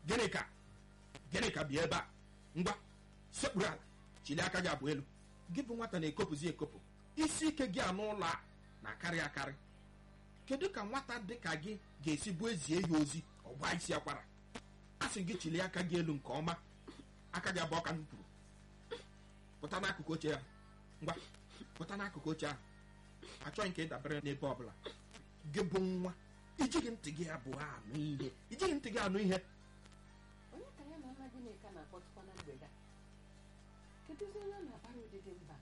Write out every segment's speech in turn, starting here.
gịnị ka gịnị ka bịa ebe a ngwa sekpuru ala chili aka gị abụọ elu gị bụ nwata na-ekopụzi ekopụ isi ike gị anụ ụlọ a na-akarị akarị kedu ka nwata dị ka gị ga-esi bụ ezie ya ozi ọgba isi akwara a sị gị chili aka gị elu nke ọma aka gị abụọ ka m kwuru pụta n'akụkụ oche ya ngwa pụta n'akụkụ oche ahụ achọghị ka ị dabere n'ebe ọbụla gị bụ nwa ijighị ntị gị abụọ anụ ihe ijighị ntị gị anụ ihe onye ka ya na nna Gịnịka na-akpọtụkwa na mgbede a kedụzi onye ọ na-akpara ụdịdị mba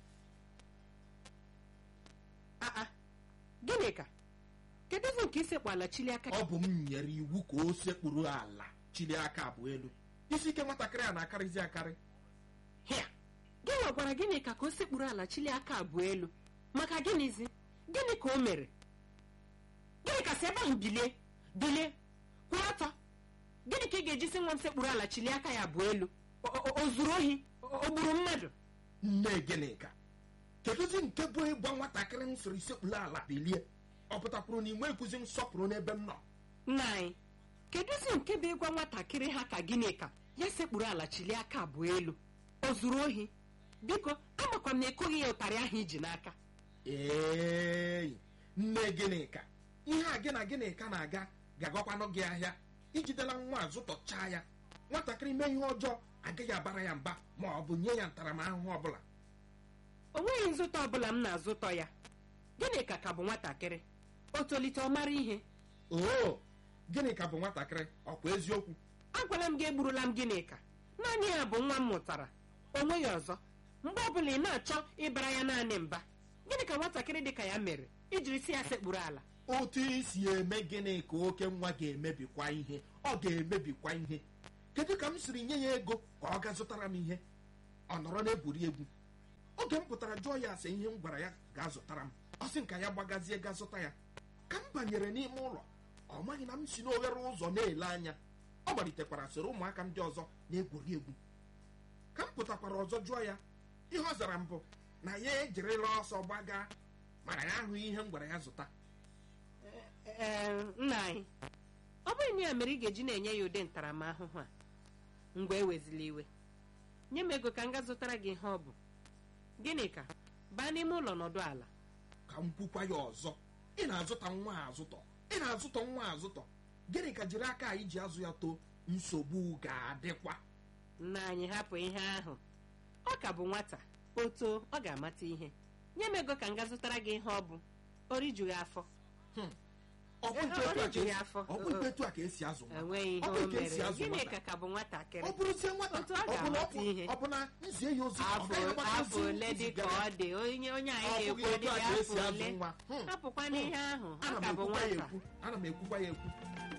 aa Gịnịka kedụzi nke isekpu ala chili aka ọ bụ m nyere iwu ka o sekpuru ala chili aka abụọ elu isi ike nwatakịrị a na-akarịzi akarị hịa gịnwa gwara Gịnịka ka o sekpuru ala chili aka abụọ elu maka gịnịzi gịnị ka o mere Gịnịka si ebe ahụ bilie bilie kwụrụ ọtọ gịnị ka ị ga-eji si nwa m sekpuru ala chili aka ya abụọ elu O- o o zuru ohi O- o gburu mmadụ nne gịnịka kedụzi nke bụ ịgba nwatakịrị m sịrị sekpuru ala bilie ọ pụtakwuru na inwe ekwuzi nsọpụrụ n'ebe m nọ nna anyị kedụzi nke bụ ịgwa nwatakịrị ha ka Gịnịka ya sekpuru ala chili aka abụọ elu o zuru ohi biko amakwa m na ekoghị ya ụtarị ahụ iji n'aka ee nne gịnịka ihe a gị na gịnịka na-aga ga-agakwanụ gị ahịa ijidela nwa a zụtọchaa ya nwatakịrị mee ihe ọjọọ agaghị abara ya mba ma ọ bụ nye ya ntaramahụhụ ọbụla o nweghị nzụta ọbụla m na-azụtọ ya Gịnịka ka bụ nwatakịrị o tolite ọ mara ihe oo gịnịka bụ nwatakịrị ọkwa eziokwu agwala m gị egburula m Gịnịka naanị ya bụ nwa m mụtara o nweghị ọzọ mgbe ọbụla ị na-achọ ịbara ya naanị mba gịnị ka nwatakịrị dị ka ya mere ijiri si ya sekpuru ala otu isi eme gịnị ka oke nwa ga-emebikwa ihe ọ ga-emebikwa ihe kedu ka m siri nye ya ego ka ọ ga zụtara m ihe ọ nọrọ na-eburi egwu oge m pụtara jụọ ya ase ihe m gwara ya ga-azụtara m ọ sị nka ya gbagazie ga zụta ya ka m banyere n'ime ụlọ ọ maghị na m si n'oghere ụzọ na-ele anya ọ malitekwara soro ụmụaka ndị ọzọ na-egwuri egwu ka m pụtakwara ọzọ jụọ ya ihe ọ zara m bụ na ya ejirila ọsọ gbaga mana ya ahụghị ihe m gwara ya zụta ee nna anyị ọ bụghị na ya mere ị ga-eji na-enye ya ụdị ntaramahụhụ a ngwa ewezila iwe nye m ego ka m ga zụtara gị ihe ọ bụ Gịnịka baa n'ime ụlọ nọdụ ala ka m kwukwa ya ọzọ ị na-azụta nwa a azụtọ ị na-azụtọ nwa a azụtọ gịnị ka jiri aka anyị ji azụ ya too nsogbu ga-adịkwa nna anyị hapụ ihe ahụ ọ ka bụ nwata o too ọ ga-amata ihe nye m ego ka m ga zụtara gị ihe ọ bụ o rijughị afọ ọ bụ Eh, etu a ọ ka rijughị esi- afọ. ọ bụ etu a ka esi azụ nwa enweghị ihe Ọ bụ o etu esi mere azụ Gịnịka nwata. ka bụ nwatakịrị ọ bụrụzie nwata Otu ọ ọ bụ na ọ ga-amata bụ- ihe. ọ bụ na nzie ya ozi ọ afọ gaghị agbata afọ ozi ole dị ka zigara ọ dị onye onye Ọ anyị bụghị ga-ekwu otu a dị ka esi afọ azụ ole nwa Hmm. hapụkwa n'ihe ahụ ọ ana m ka bụ ekwukwa ya nwata ekwu ana m ekwukwa ya ekwu